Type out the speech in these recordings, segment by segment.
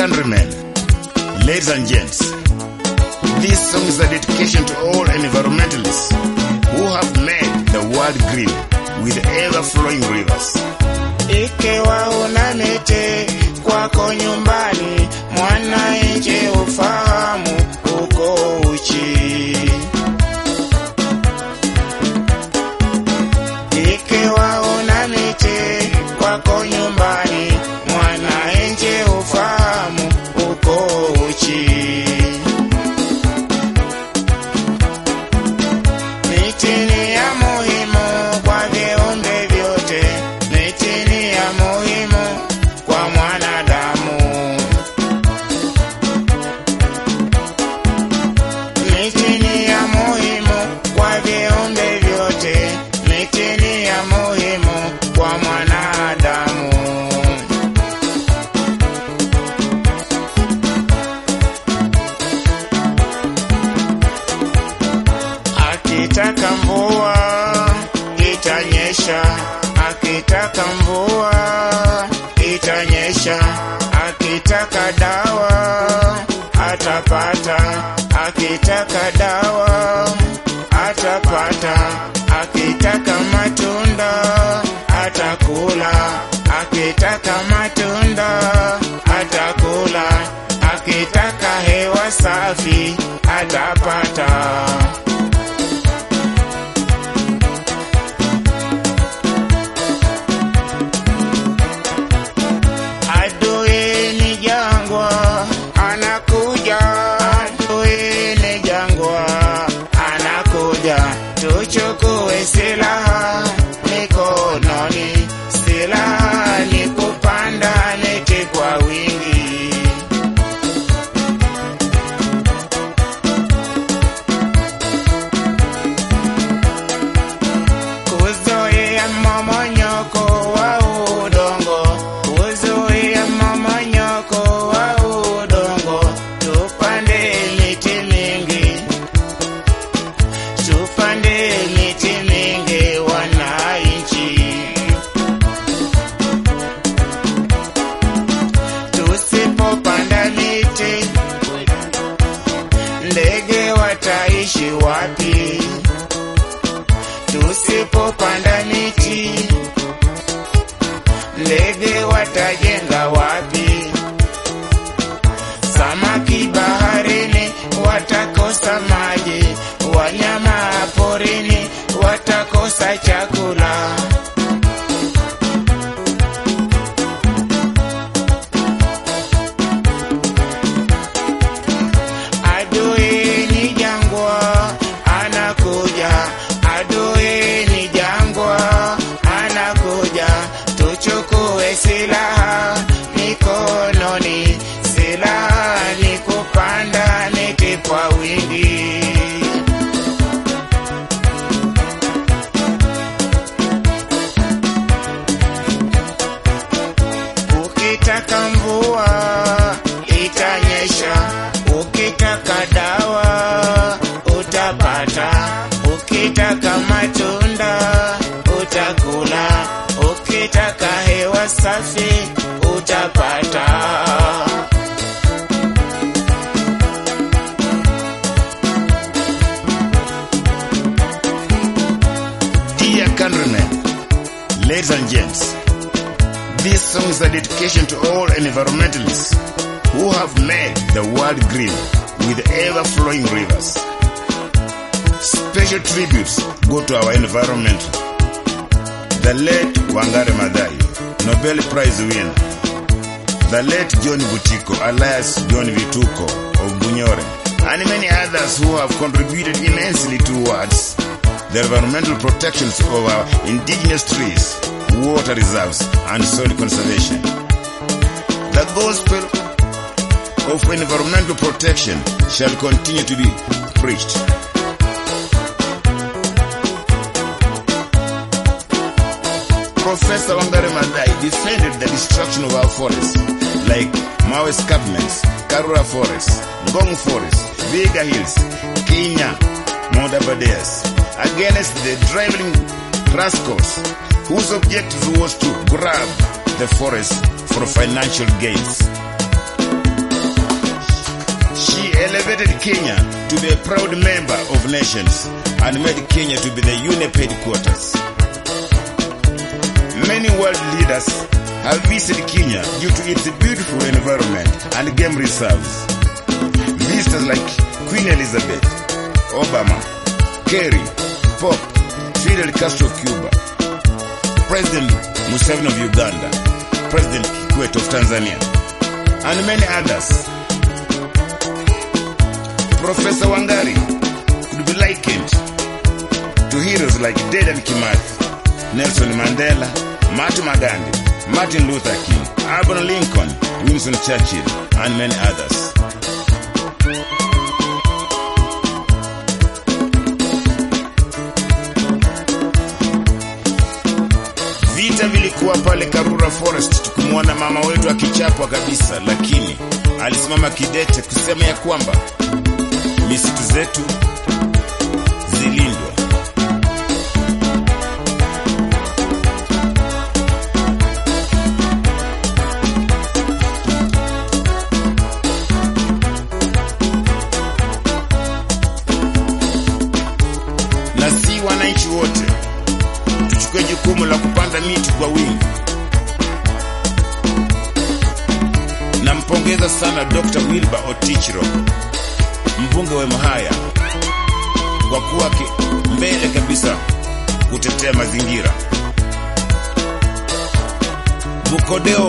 countrymen, ladies and gents, this song is a dedication to all environmentalists who have made the world green with ever-flowing rivers. Ikiwa una miti kwako nyumbani, mwananchi ufahamu uko uchi. Ikiwa una miti kwako nyumbani, mwananchi ufahamu uko uchi. Miti ni ya muhimu kwa viumbe vyote, miti ni ya muhimu kwa mwanadamu. Miti ni ya muhimu kwa viumbe vyote, miti ni ya muhimu kwa mwanadamu. Akitaka mvua itanyesha, akitaka mvua itanyesha, akitaka dawa atapata, akitaka dawa atapata, akitaka matunda atakula, akitaka matunda atakula, akitaka hewa safi atapata. Adui ni jangwa anakuja, adui ni jangwa anakuja, tuchukue silaha mikononi, silaha ni kupanda miti kwa wingi. kuzuia mmomonyoko wa udongo, kuzuia mmomonyoko wa udongo, tupande miti mingi, tupande miti mingi, wananchi, tusipopanda miti, ndege wataishi wapi? Tusipopanda miti, ndege watajenga wapi? Samaki baharini watakosa maji, wanyama porini watakosa chakula. Adui ni jangwa anakuja, adui ni jangwa anakuja, tuchukue silaha mikononi, silaha ni kupanda miti kwa wingi. Ukitaka mvua itanyesha, ukitaka dawa utapata, ukitaka matunda utakula, ukitaka hewa safi utapata. Dear countrymen, ladies and gents, this song is a dedication to all environmentalists who have made the world green with ever-flowing rivers. Special tributes go to our environment. The late Wangare Maathai, Nobel Prize winner. The late John Butiko, alias John Vituko of Bunyore, and many others who have contributed immensely towards the environmental protections of our indigenous trees, water reserves, and soil conservation. The gospel of environmental protection shall continue to be preached. Professor Wangare Maathai defended the destruction of our forests, like Mawe escarpments, Karura Forest, Ngong Forest, Viga Hills, Kenya, Modabadeas, against the driving rascals whose objective was to grab the forest for financial gains. She elevated Kenya to be a proud member of nations and made Kenya to be the UNEP headquarters. Many world leaders have visited Kenya due to its beautiful environment and game reserves. Visitors like Queen Elizabeth, Obama, Kerry, Pope, Fidel Castro of Cuba, President Museveni of Uganda, President Kikwete of Tanzania, and many others. Professor Wangari could be likened to heroes like Dedan Kimathi, Nelson Mandela, Mahatma Gandhi, Martin Luther King, Abraham Lincoln, Winston Churchill, and many others. Vita vilikuwa pale Karura Forest, tukumwona mama wetu akichapwa kabisa, lakini alisimama kidete kusema ya kwamba misitu zetu zilindwe. na si wananchi wote tuchukue jukumu la kupanda miti kwa wingi. Nampongeza sana Dr. Wilbur Otichro, mbunge wa Mhaya, kwa kuwa ki- mbele kabisa kutetea mazingira. Bukodeo,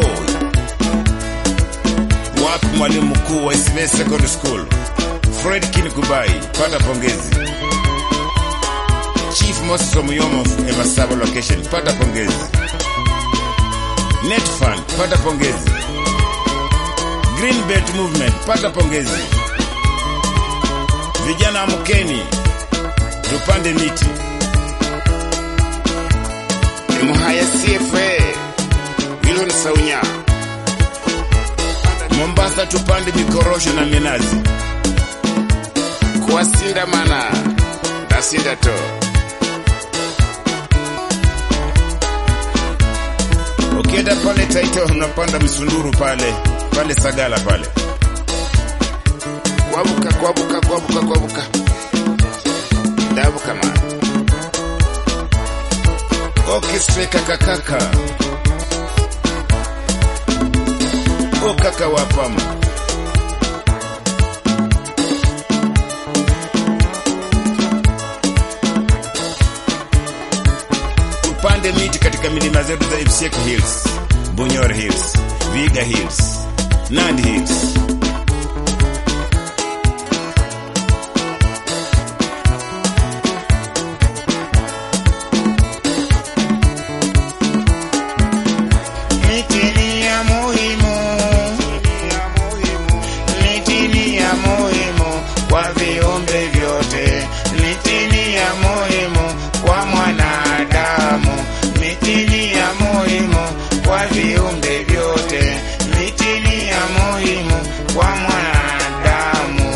wapi mwalimu mkuu wa Ismail Secondary School Fred Kinikubai, pata pongezi. Chief Moses Omuyomo of Emasaba location, pata pongezi. Netfund, pata pongezi. Green Belt Movement, pata pongezi. Vijana amkeni, tupande miti. Mhaya CFA, Wilson Saunya. Mombasa tupande mikorosho na minazi. Kuwasinda mana, ndasinda to. Ukienda pale Taita unapanda msunduru pale pale Sagala pale, kwabuka kwabuka kwabuka kwabuka, dabuka man orchestra kakakaka o kaka wapama tupande miti katika milima zetu za Ifseko Hills, Bunyoro Hills, Viga Hills, Nandi Hills. Miti ni ya muhimu, miti ni ya muhimu kwa viumbe vyote. Miti ni ya muhimu kwa mwanadamu. Miti ni ya muhimu kwa viumbe vyote. Miti ni ya muhimu kwa mwanadamu.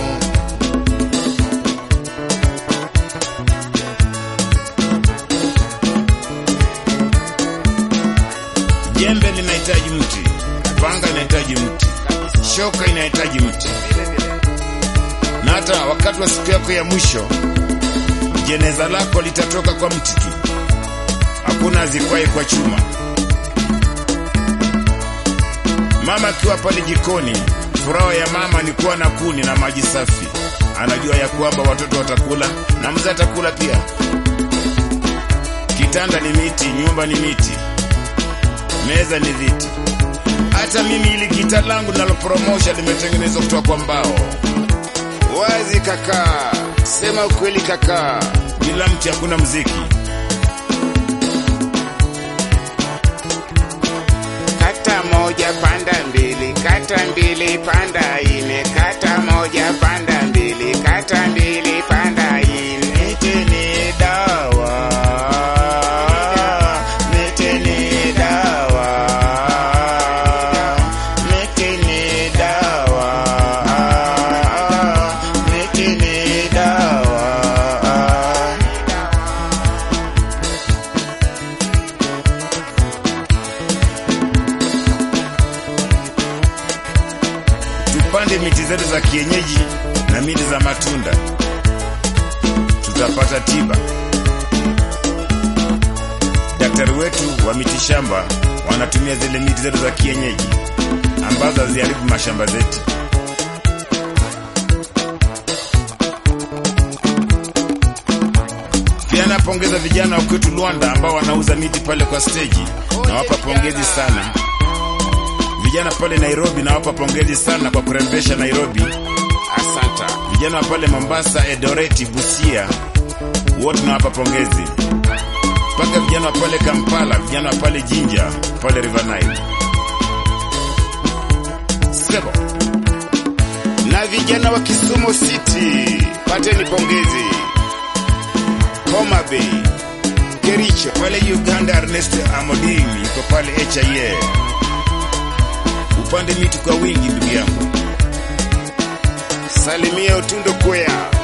Jembe linahitaji mti, panga inahitaji mti, shoka inahitaji mti, na hata wakati wa siku yako ya mwisho jeneza lako litatoka kwa mti tu, hakuna azikwaye kwa chuma. Mama akiwa pale jikoni, furaha ya mama ni kuwa na kuni na maji safi. Anajua ya kwamba watoto watakula na mzee atakula pia. Kitanda ni miti, nyumba ni miti, meza ni viti. Hata mimi ili gita langu nalopromosha limetengenezwa kutoka kwa mbao. Wazi kaka, sema ukweli kaka, bila mti hakuna mziki. Kata moja panda mbili, kata mbili panda ine, kata moja panda mbili, kata mbili panda ine. Miti ni dawa, miti ni dawa, miti ni dawa, miti ni dawa. tuzingatie miti zetu za kienyeji na miti za matunda, tutapata tiba. Daktari wetu wa mitishamba wanatumia zile miti zetu za kienyeji ambazo haziharibu mashamba zetu. Pia napongeza vijana wa kwetu Luanda ambao wanauza miti pale kwa steji, nawapa pongezi sana. Vijana pale Nairobi nawapa pongezi sana kwa kurembesha Nairobi. Asanta. Vijana wa pale Mombasa, Edoreti, Busia, wote nawapa pongezi. Mpaka vijana wa pale Kampala, vijana wa pale Jinja, pale River Nile. Sebo. Na vijana wa Kisumu City, pateni pongezi. Homa Bay, Kericho, pale Uganda Ernest Amodim yuko pale HIA. Upande miti kwa wingi ndugu yangu. Salimia Utundo Kwea.